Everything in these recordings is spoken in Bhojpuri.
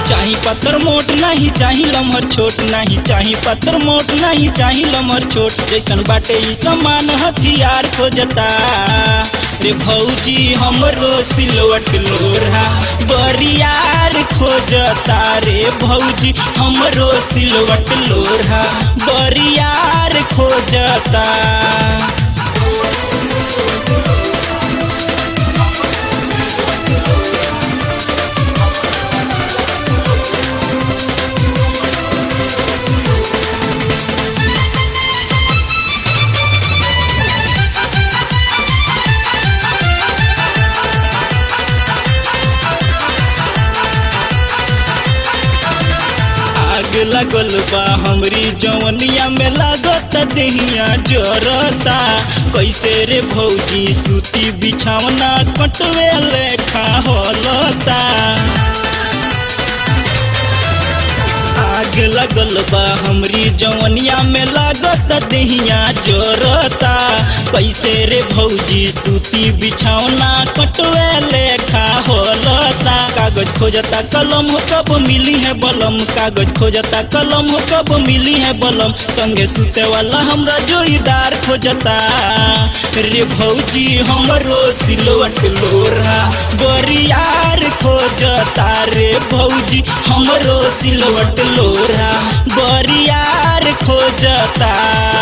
चाही पत्थर मोट नहीं चाही लमहर छोट नहीं चाही पत्थर मोट नहीं चाही लमहर छोट जैसन बाटे ई समान हथियार खोजता रे भौजी हमरो सिलवट लोढ़ा बरियार खोजता रे भौजी हमरो सिलवट लोढ़ा बरियार खोजता आग लगल बा हमरी जवनिया में लागत देहिया जरता कैसे रे भौजी सूती बिछावना कटवे लेखा होलता आग लगल बा हमरी जवनिया में लागत देहिया जरता कैसे रे भौजी सूती बिछावना कटवे लेखा होलता कागज खोजता कलम हो कब मिली है बलम कागज खोजता कलम हो कब मिली है बलम संगे सुते वाला हमरा जोड़ीदार खोजता रे भौजी हमरो सिलवट लोढ़ा बरियार खोजता रे भौजी हमरो सिलवट लोढ़ा बरियार खोजता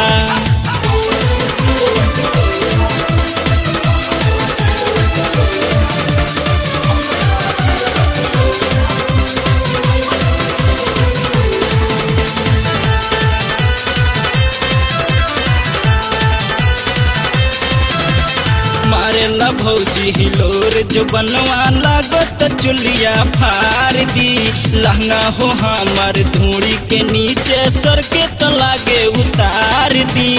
मारेला भौजी हिलोर जो बनवा लागत चुलिया फार दी लहंगा हो हमार धूड़ी के नीचे सर के तो लागे उतार दी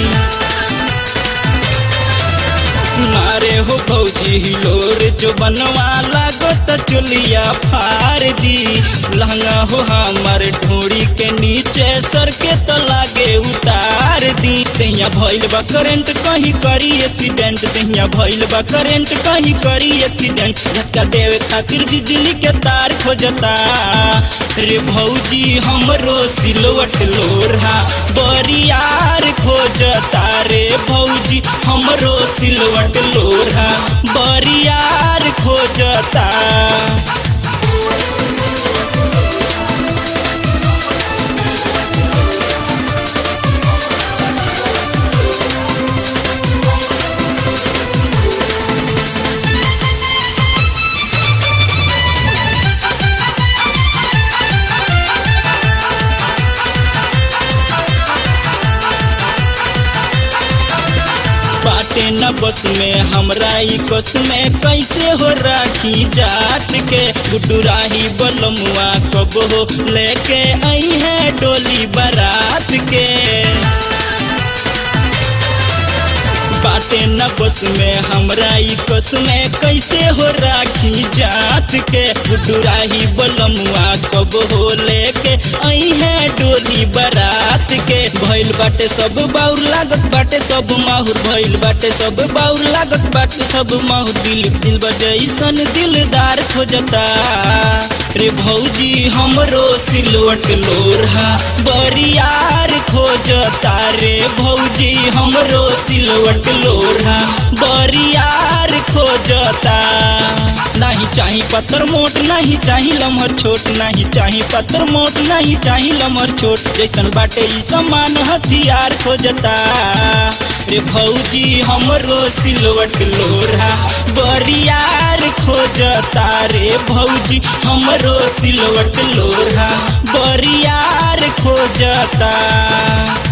मारे हो भौजी हिलोर जो बनवा लागत चुलिया फार दी लहंगा हो हमार ढोड़ी के नीचे सर के तो लागे उतार दी दहिया भइल बा करंट कहीं करी एक्सीडेंट दहिया भइल बा करंट कहीं करी एक्सीडेंट धक्का देवे खातिर बिजली के तार खोजता रे भौजी हमरो सिलवट लोढ़ा बरियार खोजता रे भौजी हमरो सिलवट लोढ़ा बरियार खोजता बाटे न बस में हमरा ई कस में कैसे हो राखी जात के गुड्डू राही बलमुआ कब हो लेके आई है डोली बारात के बाटे न बस में हमरा ई कस में कैसे हो राखी जात के गुड्डू राही बलमुआ कब हो लेके आई है डोली बारात के भइल बाटे सब बाउर लागत बाटे सब माहुर भइल बाटे सब बाउर लागत बाटे सब माहुर दिल दिल बजैसन दिलदार खोजता रे भौजी हमरो सिलवट लोढ़ा बरियार खोजता रे भौजी हमरो सिलवट लोढ़ा बरियार खोजता नहीं चाही पत्थर मोट नहीं चाही लमहर छोट नहीं चाही पत्थर मोट नहीं चाही लमहर छोट जैसन बाटे ई समान हथियार खोजता रे भौजी हमरो सिलवट लोढ़ा बरियार खोजता रे भौजी हमरो सिलवट लोढ़ा बरियार खोजता